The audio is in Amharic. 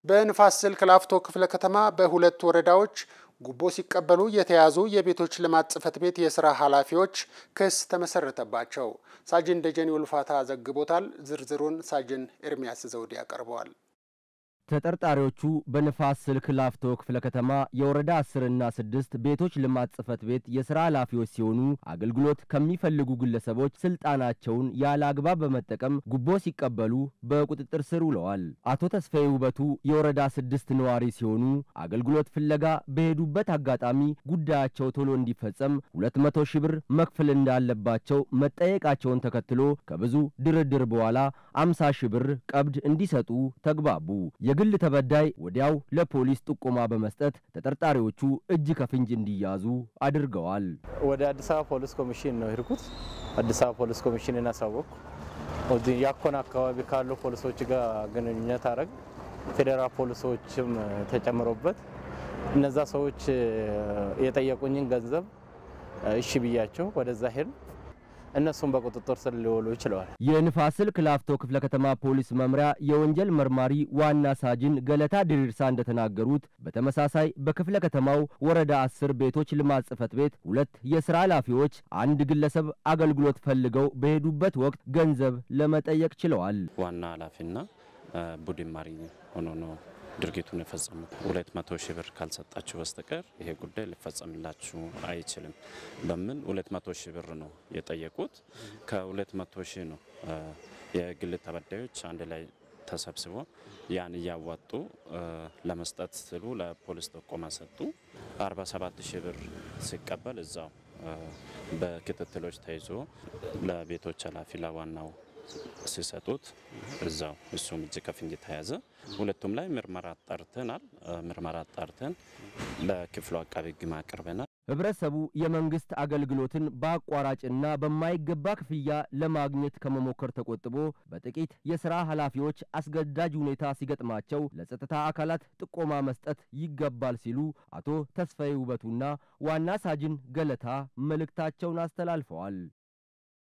በንፋስ ስልክ ላፍቶ ክፍለ ከተማ በሁለት ወረዳዎች ጉቦ ሲቀበሉ የተያዙ የቤቶች ልማት ጽሕፈት ቤት የስራ ኃላፊዎች ክስ ተመሰረተባቸው። ሳጅን ደጀኔ ውልፋታ ዘግቦታል። ዝርዝሩን ሳጅን ኤርሚያስ ዘውዴ ያቀርበዋል። ተጠርጣሪዎቹ በንፋስ ስልክ ላፍቶ ክፍለ ከተማ የወረዳ አስርና ስድስት ቤቶች ልማት ጽሕፈት ቤት የሥራ ኃላፊዎች ሲሆኑ አገልግሎት ከሚፈልጉ ግለሰቦች ስልጣናቸውን ያለ አግባብ በመጠቀም ጉቦ ሲቀበሉ በቁጥጥር ስር ውለዋል። አቶ ተስፋዬ ውበቱ የወረዳ ስድስት ነዋሪ ሲሆኑ አገልግሎት ፍለጋ በሄዱበት አጋጣሚ ጉዳያቸው ቶሎ እንዲፈጸም ሁለት መቶ ሺህ ብር መክፈል እንዳለባቸው መጠየቃቸውን ተከትሎ ከብዙ ድርድር በኋላ አምሳ ሺህ ብር ቀብድ እንዲሰጡ ተግባቡ። የግል ተበዳይ ወዲያው ለፖሊስ ጥቆማ በመስጠት ተጠርጣሪዎቹ እጅ ከፍንጅ እንዲያዙ አድርገዋል። ወደ አዲስ አበባ ፖሊስ ኮሚሽን ነው ሄድኩት። አዲስ አበባ ፖሊስ ኮሚሽንን አሳወቅኩ። ያኮን አካባቢ ካሉ ፖሊሶች ጋር ግንኙነት አረግ ፌዴራል ፖሊሶችም ተጨምሮበት እነዛ ሰዎች የጠየቁኝን ገንዘብ እሺ ብያቸው ወደዛ ሄድ እነሱም በቁጥጥር ስር ሊውሉ ይችለዋል። የንፋስ ስልክ ላፍቶ ክፍለ ከተማ ፖሊስ መምሪያ የወንጀል መርማሪ ዋና ሳጅን ገለታ ድሪርሳ እንደተናገሩት በተመሳሳይ በክፍለ ከተማው ወረዳ አስር ቤቶች ልማት ጽሕፈት ቤት ሁለት የስራ ኃላፊዎች አንድ ግለሰብ አገልግሎት ፈልገው በሄዱበት ወቅት ገንዘብ ለመጠየቅ ችለዋል። ዋና ኃላፊና ቡድን መሪ ሆኖ ነው ድርጊቱን የፈጸሙት። ሁለት መቶ ሺህ ብር ካልሰጣችሁ በስተቀር ይሄ ጉዳይ ሊፈጸምላችሁ አይችልም በምን ሁለት መቶ ሺህ ብር ነው የጠየቁት። ከሁለት መቶ ሺህ ነው የግል ተበዳዮች አንድ ላይ ተሰብስቦ ያን እያዋጡ ለመስጠት ስሉ ለፖሊስ ጥቆማ ሰጡ። 47 ሺህ ብር ሲቀበል እዛው በክትትሎች ተይዞ ለቤቶች ኃላፊ ለዋናው ሲሰጡት እዛው እሱም እጅ ከፍንጅ ተያዘ። ሁለቱም ላይ ምርመራ አጣርተናል። ምርመራ አጣርተን ለክፍሉ አቃቤ ሕግ አቅርበናል። ህብረተሰቡ የመንግስት አገልግሎትን በአቋራጭና በማይገባ ክፍያ ለማግኘት ከመሞከር ተቆጥቦ በጥቂት የሥራ ኃላፊዎች አስገዳጅ ሁኔታ ሲገጥማቸው ለጸጥታ አካላት ጥቆማ መስጠት ይገባል ሲሉ አቶ ተስፋዬ ውበቱና ዋና ሳጅን ገለታ መልእክታቸውን አስተላልፈዋል።